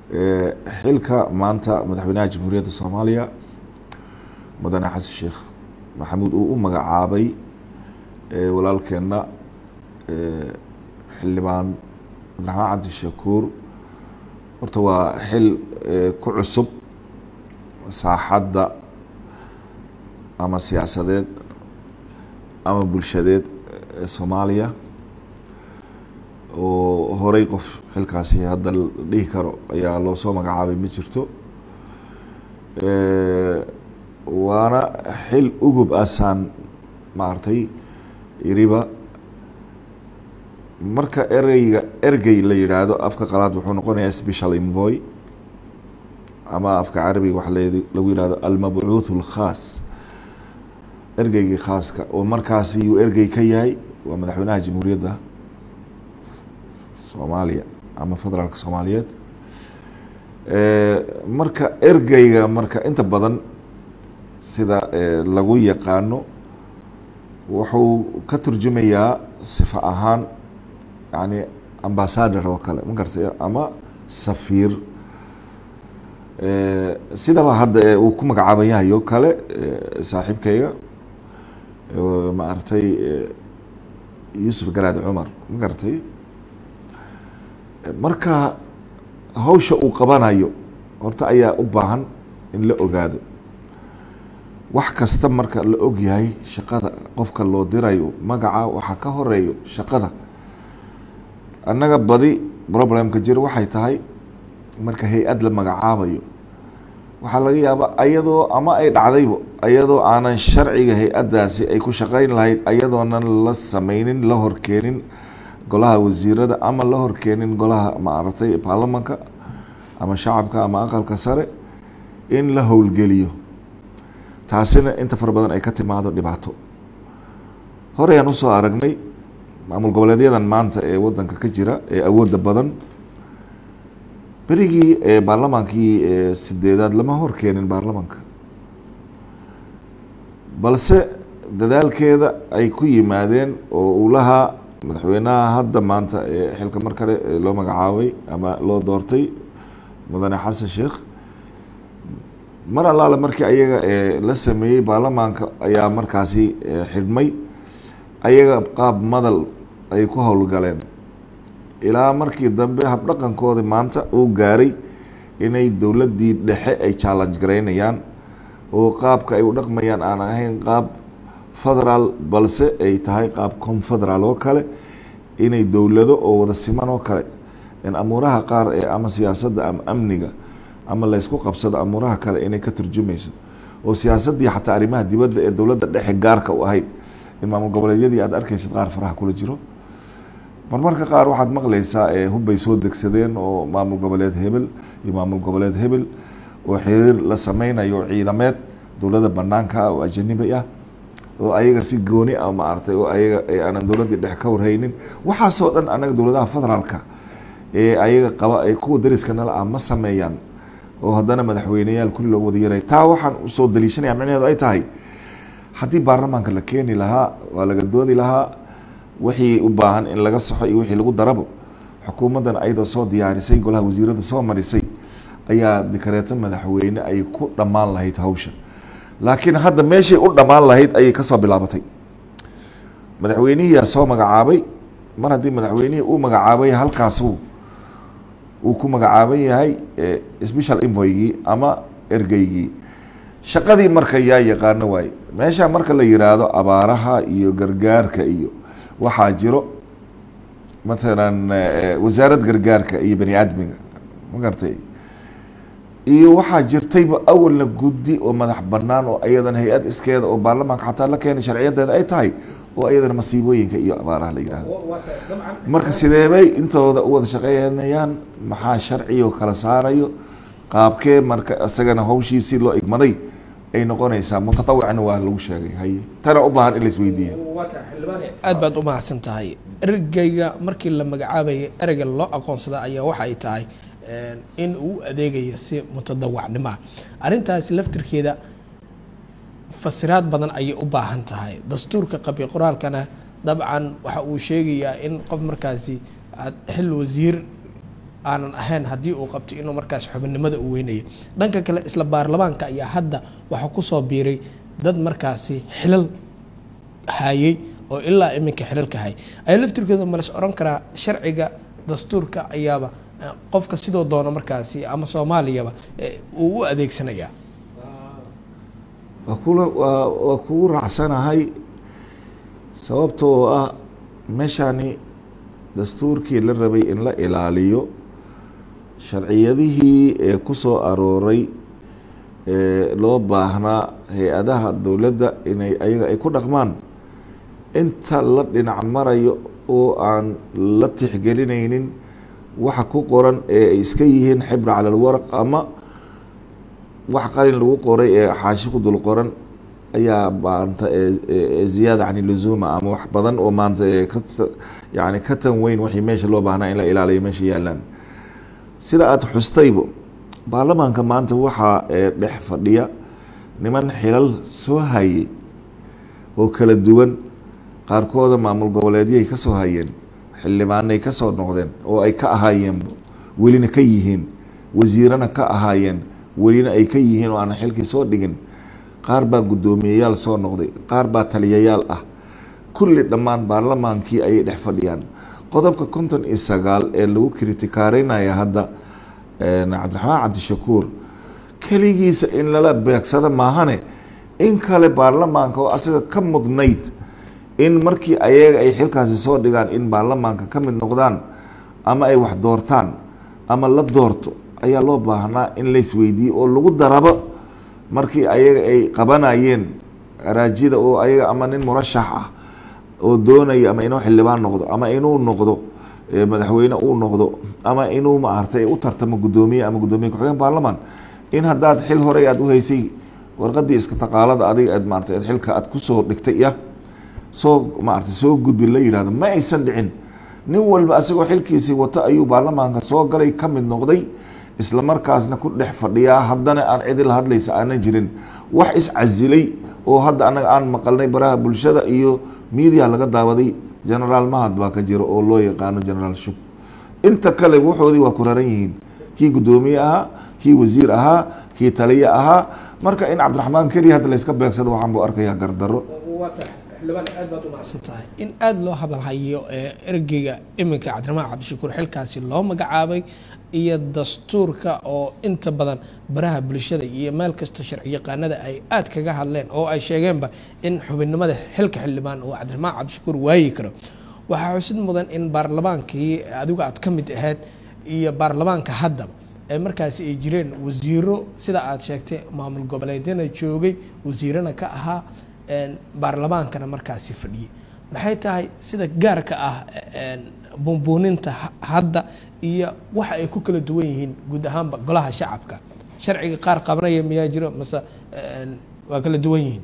xilka maanta madaxweynaha jamhuuriyadda soomaaliya mudane xasan sheekh maxamuud uu u magacaabay walaalkeenna xildhibaan cabdiraxmaan cabdishakuur horta waa xil ku cusub saaxadda ama siyaasadeed ama bulshadeed ee soomaaliya oo horey qof xilkaasi hadda la dhihi karo ayaa loo soo magacaabay ma jirto waana xil ugub asaan maaragtay iriba marka ereyga ergey la yidhaahdo afka qalaad wuxuu noqonayaa special envoy ama afka carabiga waxa lagu yihahdo almabcuuth اlkhaas ergeygii khaaska oo markaasi yuu ergey ka yahay waa madaxweynaha jamhuuriyadda soomaaliya ama federaalka soomaaliyeed marka ergeyga marka inta badan sida lagu yaqaano wuxuu ka turjumayaa sifa ahaan yani ambasador oo kale ma garatay ama safiir sidaba hadda uu ku magacaaban yahay oo kale saaxiibkayga maaragtay yuusuf garaad cumar ma garatay marka hawsha uu qabanayo horta ayaa u baahan in la ogaado wax kasta marka la og yahay shaqada qofka loo dirayo magaca waxaa ka horeeyo shaqada annaga badi problemka jiro waxay tahay marka hay-ad la magacaabayo waxaa laga yaabaa ayadoo ama ay dhacdaybo ayadoo aanan sharciga hay-addaasi ay ku shaqeyn lahayd ayadoonan la sameynin la horkeenin golaha wasiirada ama la horkeenin golaha maaragtay baarlamanka ama shacabka ama aqalka sare in la howlgeliyo taasina inta fara badan ay ka timaado dhibaato horeyaan usoo aragnay maamul goboleedyadan maanta ee wadanka ka jira ee awoodda badan berigii baarlamaankii sideedaad lama horkeenin baarlamanka balse dadaalkeeda ay ku yimaadeen oo uu lahaa madaxweynaha hadda maanta ee xilka mar kale loo magacaabay ama loo doortay mudane xasan sheekh mar allaale markii ayaga la sameeyey baarlamaanka ayaa markaasi xidhmay ayaga qaab madal ay ku howlgaleen ilaa markii dambe habdhaqankoodi maanta uu gaaray inay dowladdii dhexe ay challenge garaynayaan oo qaabka ay u dhaqmayaan aan ahayn qaab federaal balse ay tahay qaab confederaal oo kale inay dowlado oo wada siman oo kale in amuuraha qaar ee ama siyaasadda ama amniga ama laysku qabsado amuuraha kale inay ka turjumayso oo siyaasaddii xataa arrimaha dibadda ee dowladda dhexe gaarka u ahayd in maamul goboleedyadii aad arkaysid qaar faraha kula jiro marmarka qaar waxaad maqlaysaa hubbay soo degsadeen oo maamul goboleed hebel iyo maamul goboleed hebel oo xiriir la sameynayo ciidameed dowladda banaanka ah oo ajanibi ah oo ayaga si gooni ah maaragtay oo ayaga aanan dowladdii dhexe ka warhaynin waxaasoo dhan anaga dowladaha federaalka ee ayaga qaba ee kuwa dariska nala ah ma sameeyaan oo haddana madaxweyneyaal kulli loogu wada yaray taa waxaan usoo daliishanaya micnaheedu ay tahay haddii baarlamaanka la keeni lahaa waa laga doodi lahaa wixii u baahan in laga saxo iyo wixii lagu darabo xukuumaddan ayadoo soo diyaarisay golaha wasiirada soo marisay ayaa dikareeto madaxweyne ay ku dhammaan lahayd hawsha laakiin hadda meeshay u dhammaan lahayd ayay kasoo bilaabatay madaxweynihiyaa soo magacaabay mar haddii madaxweynihii uu magacaabay halkaasu uu ku magacaaban yahay special envoygii ama ergeygii shaqadii marka yaa yaqaano waaye meesha marka la yiraahdo abaaraha iyo gargaarka iyo waxaa jiro mathalan wasaarad gargaarka iyo bani aadmiga ma garatay iyo waxaa jirtayba awalna guddi oo madax banaan oo ayadan hay-ad iskeeda oo baarlamaanka xataa la keenay sharciyadeeda ay tahay oo ayadana masiibooyinka iyo abaaraha la yihahdo marka sideebay intooda u wada shaqeynayaan maxaa sharcigo kala saarayo qaabkee marka isagana hawshiisii loo igmaday ay noqonaysaa mutatawicna waa lagu sheegay haye tana u baahan in la isweydiiya aad baad u mahadsan tahay ergeyga markii la magacaabaya ereyga loo aqoonsada ayaa waxa ay tahay in uu adeegaya si mutadawacnimoa arrintaasi laftirkeeda fasiraad badan ayay u baahan tahay dastuurka qabi qoraalkana dabcan waxa uu sheegayaa in qof markaasi aad xil wasiir aanan ahayn haddii uu qabto inuu markaas xubinnimada u weynayo dhanka kale isla baarlamaanka ayaa hadda waxaa kusoo biiray dad markaasi xilal hayay oo ilaa iminka xilalka hay ayaa laftirkooda malas oran karaa sharciga dastuurka ayaaba qofka sidoo doono markaasi ama soomaaliyaba uu u adeegsanayaa waa kula waa waa kugu raacsanahay sababtoo ah meeshani dastuurkii la rabay in la ilaaliyo sharciyadihii ee ku soo arooray ee loo baahnaa hay-adaha dowladda inay ayaga ay ku dhaqmaan inta la dhinac marayo oo aan la tixgelinaynin waxa ku qoran ee ay iska yihiin xibra cala alwaraq ama wax qalin lagu qoray ee xaashi ku dul qoran ayaa maanta ziyaada can luzuuma ama wax badan oo maanta yani ka tan weyn wixii meesha loo baahnaa in la ilaaliyo meesha yaalaan sida aada xustaybo baarlamaanka maanta waxaa dhex fadhiya niman xilal soo hayay oo kala duwan qaarkooda maamul goboleedyay ka soo hayeen xildhibaanay ka soo noqdeen oo ay ka ahaayeenba welina ka yihiin wasiirana ka ahaayeen welina ay ka yihiin oo aanan xilkii soo dhigin qaar baa guddoomiyeyaal soo noqday qaar baa taliyayaal ah kulli dhammaan baarlamaankii ayay dhex fadhiyaan qodobka konton iyo sagaal ee lagu kritikaareynaya hadda cabdiraxmaan cabdishakuur keligiisa in lala beegsado maahane in kale baarlamaanka oo asaga ka mudnayd in markii ayaga ay xilkaasi soo dhigaan in baarlamaanka ka mid noqdaan ama ay wax doortaan ama la doorto ayaa loo baahnaa in laisweydiiyo oo lagu darabo markii ayaga ay qabanayeen araajida oo ayaga ama nin murashax ah oo doonaya ama inuu xildhibaan noqdo ama inuu noqdo madaxweyne uu noqdo ama inuu maartay u tartamo guddoomiye ama guddoomiye ku-xigeen baarlamaan in haddaad xil horey aada u haysay warqadii iska taqaalada adiga aad maarata xilka aad kusoo dhigtay ya soo maarata soo gudbi la yidhahdo ma aysan dhicin nin walba asagoo xilkiisii wato ayuu baarlamaanka soo galay ka mid noqday isla markaasna ku dhex fadhiyaa haddana aan cidi la hadlaysa aanan jirin wax iscasilay oo hadda anaga aan maqalnay baraha bulshada iyo miidiya laga daawaday genaraal mahad baa ka jira oo loo yaqaano genaraal shub inta kale waxoodii waa ku raran yihiin kii guddoomiye ahaa kii wasiir ahaa kii taliye ahaa marka in cabdiraxmaan keliya hadda layska beegsado waxaan buu arkayaa gardaro xildhibaan aad baad u mahadsan tahay in aada loo hadalhayo ee ergeyga iminka cabdiraxmaan cabdishakuur xilkaasi loo magacaabay iyo dastuurka oo inta badan baraha bulshada iyo meel kasta sharci yaqaanada ay aada kaga hadleen oo ay sheegeenba in xubinnimada xilka xildhibaan oo cabdiraxmaan cabdishakuur waayi karo waxaa xusid mudan in baarlamaankii adigu aad ka mid ahayd iyo baarlamaanka haddaba ee markaasi ay jireen wasiiro sida aada sheegtay maamul goboleedyana joogay wasiirana ka ahaa baarlamaankana markaasi fadhiyay maxay tahay sida gaarka ah buunbuuninta hadda iyo waxa ay ku kala duwan yihiin guud ahaanba golaha shacabka sharciga qaar qabanaya miyaa jiro mase waa kala duwan yihiin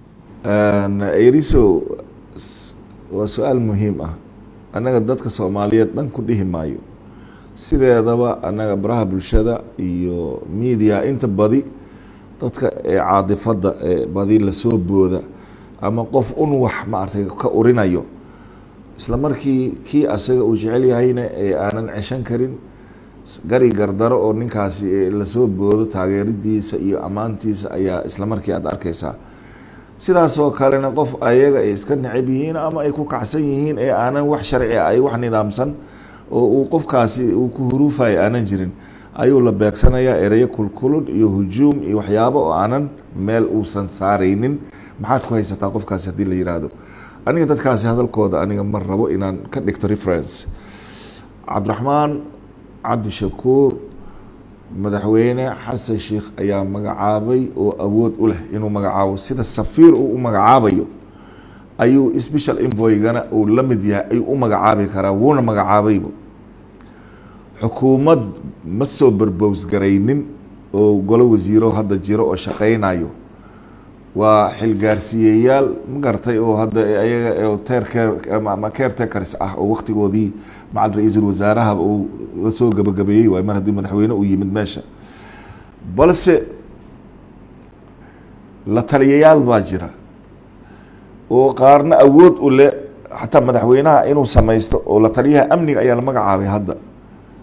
eriso waa su-aal muhiim ah annaga dadka soomaaliyeed dhan ku dhihi maayo sideedaba annaga baraha bulshada iyo media inta badi dadka ee caadifadda ee badi lasoo booda ama qof un wax maaragtay ka urinayo isla markii kii asaga uu jecel yahayna ee aanan ceshan karin gari gardaro oo ninkaasi lasoo boodo taageeridiisa iyo ammaantiisa ayaa isla markii aad arkeysaa sidaasoo kalena qof ayaga ay iska necab yihiin ama ay ku kacsan yihiin ee aanan wax sharci ah ay wax nidaamsan oo uu qofkaasi uu ku huruufayo aanan jirin ayuu la beegsanayaa ereyo kulkulun iyo hujuum iyo waxyaabo oo aanan meel uusan saaraynin maxaad ku haysataa qofkaasi haddii la yiraahdo aniga dadkaasi hadalkooda aniga ma rabo inaan ka dhigto reference cabdiraxmaan cabdishakuur madaxweyne xasan sheikh ayaa magacaabay oo awood u leh inuu magacaabo sida safiir uu u magacaabayo ayuu special invoygana uu la mid yahay ayuu u magacaabi karaa wuuna magacaabayba xukuumad ma soo berbowsgaraynin oo golo wasiiro hadda jiro oo shaqaynayo waa xilgaarsiiyeyaal ma garatay oo hadda ayaga teerkeer ama caretakers ah oo waktigoodii macal ra-iisul wasaaraha uu la soo gabagabeeyey waay mar haddii madaxweyne uu yimid meesha balse la taliyayaal baa jira oo qaarna awood u le xataa madaxweynaha inuu samaysto oo la taliyaha amniga ayaa la magacaabay hadda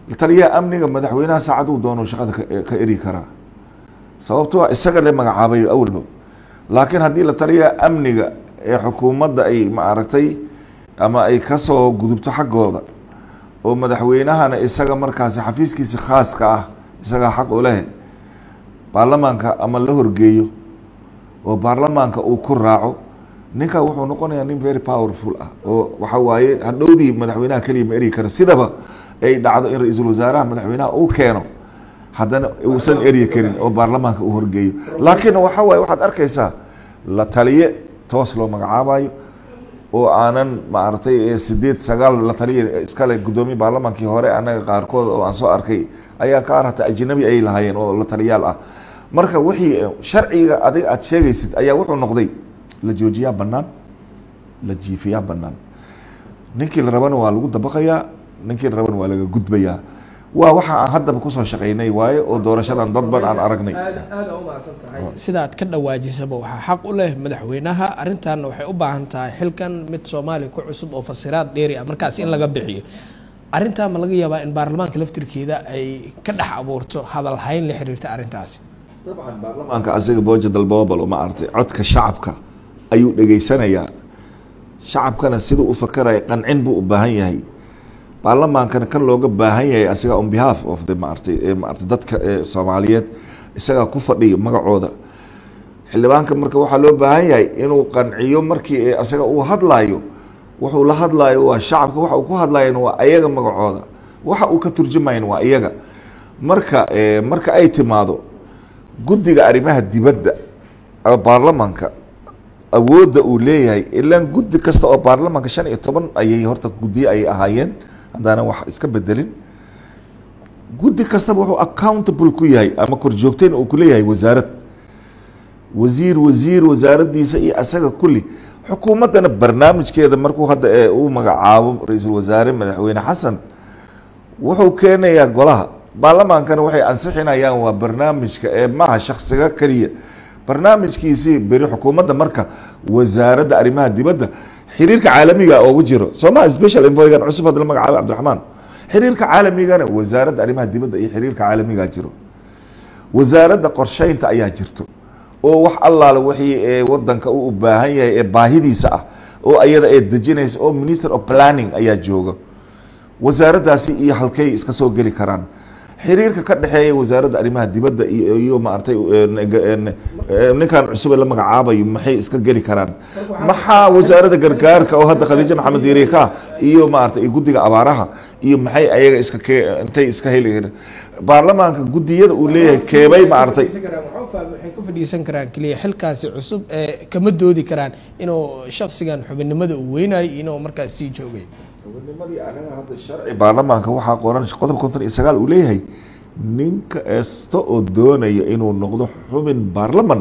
taliyaha amniga madaxweynaha saacaduu doono shaqada ka- ka eri karaa sababtoo ah isaga le magacaabay awalba laakiin haddii la taliyaha amniga ee xukuumadda ay maaragtay ama ay kasoo gudubto xaggooda oo madaxweynahana isaga markaasi xafiiskiisa khaaska ah isagaa xaq u leh baarlamaanka ama la horgeeyo oo baarlamaanka uu ku raaco ninka wuxuu noqonayaa nin very powerful ah oo waxa waaye hadhowdii madaxweynaha keliya ma eri karo sidaba ay dhacdo in ra-iisul wasaaraha madaxweynaha uu keeno haddana uusan eryi karin oo baarlamaanka uu horgeeyo laakiin waxa waaye waxaad arkaysaa la taliye toos loo magacaabayo oo aanan maaragtay ee sideed sagaal la taliya iskale guddoomiye baarlamaankii hore annaga qaarkood oo aan soo arkay ayaa ka arata ajnabi ay lahaayeen oo la taliyaal ah marka wixii sharciga adiga aad sheegaysid ayaa wuxuu noqday la joojiyaa bannaan la jiifiyaa bannaan ninkii la rabana waa lagu dabaqayaa ninkii la rabana waa laga gudbayaa waa waxa aan haddaba kusoo shaqaynay waaye oo doorashadan dadban aan aragnay aada u mahadsan tahay sida aad ka dhawaajisaba waxaa xaq u leh madaxweynaha arrintaana waxay u baahan tahay xilkan mid soomaaliya ku cusub oo fasiraad dheeri ah markaas in laga bixiyo arrintaa ma laga yaabaa in baarlamaanka laftirkeeda ay ka dhex abuurto hadal hayn la xiriirta arrintaasi dabcan baarlamaanka asiga booja dalboobal uma artay codka shacabka ayuu dhegaysanayaa shacabkana siduu u fakaraya qancin buu u baahan yahay baarlamaankana kan looga baahan yahay asiga on behalf of the maartay ee maartay dadka ee soomaaliyeed isagaa ku fadhiya magacooda xildhibaanka marka waxaa loo baahan yahay inuu qanciyo markii ee asaga uu hadlaayo wuxuu la hadlaayo waa shacabka waxa uu ku hadlayan waa ayaga magacooda waxa uu ka turjumayan waa iyaga marka ee marka ay timaado guddiga arrimaha dibadda ama baarlamaanka awoodda uu leeyahay ilaan guddi kasta oo baarlamaanka shan iyo toban ayay horta guddiyo ayay ahaayeen haddaanan wax iska bedelin guddi kastaba wuxuu accountable ku yahay ama korjoogteen uu kuleeyahay wasaarad wasiir wasiir wasaaraddiisa iyo asaga kulli xukuumaddana barnaamijkeeda markuu hadda ee uu magacaabo ra-iisul wasaare madaxweyne xasan wuxuu keenayaa golaha baarlamaankana waxay ansixinayaan waa barnaamijka ee maaha shaksiga keliya barnaamijkiisii beri xukuumadda marka wasaaradda arrimaha dibadda xiriirka caalamiga oogu jiro sooma special envoygan cusub hadda la magacaabay cabdiraxmaan xiriirka caalamigana wasaaradda arrimaha dibadda iyo xiriirka caalamiga jiro wasaaradda qorsheynta ayaa jirto oo wax allaale wixii ee wadanka uu u baahan yahay ee baahidiisa ah oo ayada ee dejinaysa oo minister of planning ayaa jooga wasaaraddaasi iyo halkay iska soo geli karaan xiriirka ka dhexeeya wasaaradda arrimaha dibadda iyo iyo maaragtay ninkan cusub ee la magacaabayo maxay iska geli karaan maxaa wasaaradda gargaarka oo hadda khadiijo maxamed yariika iyo maaragtay guddiga abaaraha iyo maxay ayaga iska ke intay iska heli baarlamaanka guddiyada uu leeyahay keebay maaragtay waxay ku fadhiisan karaan keliya xilkaasi cusub ee kama doodi karaan inuu shaksigan xubinnimada uu weynayo inuu markaas sii joogay xubinnimadii anaga hadda sharci baarlamaanka waxaa qoran qodob konton iyo sagaal uu leeyahay ninka kasta oo doonaya inuu noqdo xubin baarlaman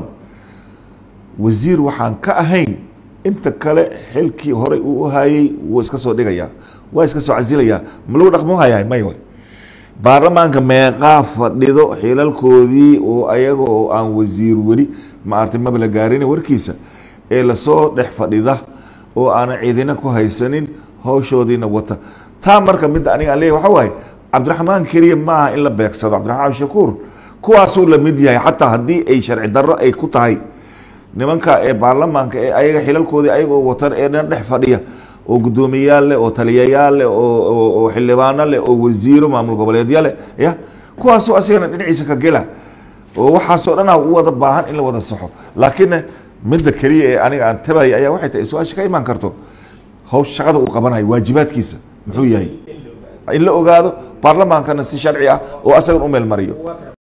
wasiir waxaan ka ahayn inta kale xilkii horey uu u hayay wuu iska soo dhigayaa waa iska soo casilayaa ma lagu dhaqmo hayaa may way baarlamaanka meeqaa fadhido xilalkoodii oo ayaga oo aan wasiir weli maartay maba la gaarin warkiisa ee lasoo dhex fadhida oo aanan ciidina ku haysanin hawshoodiina wata taa marka midda aniga aan leeyahy waxa waaye cabdiraxmaan keliya ma aha in la beegsado cabdiraxmaan shakuur kuwaasuu la mid yahay xataa haddii ay sharci darro ay ku tahay nimanka ee baarlamaanka ee ayaga xilalkoodii ayagoo watan ee dhan dhex fadhiya oo guddoomiyayaal leh oo taliyayaal leh oo xildhibaano leh oo wasiiro maamul goboleedya leh ya kuwaasoo asigana dhinaciisa ka gela oo waxaasoo dhanaa u wada baahan in la wada saxo laakiin midda keliya ee aniga aan tabaya ayaa waxay tahay su-aasha ka imaan karto hawsh shaqada uu qabanayo waajibaadkiisa muxuu yahay in la ogaado baarlamaankana si sharci ah oo asagan u meel mariyo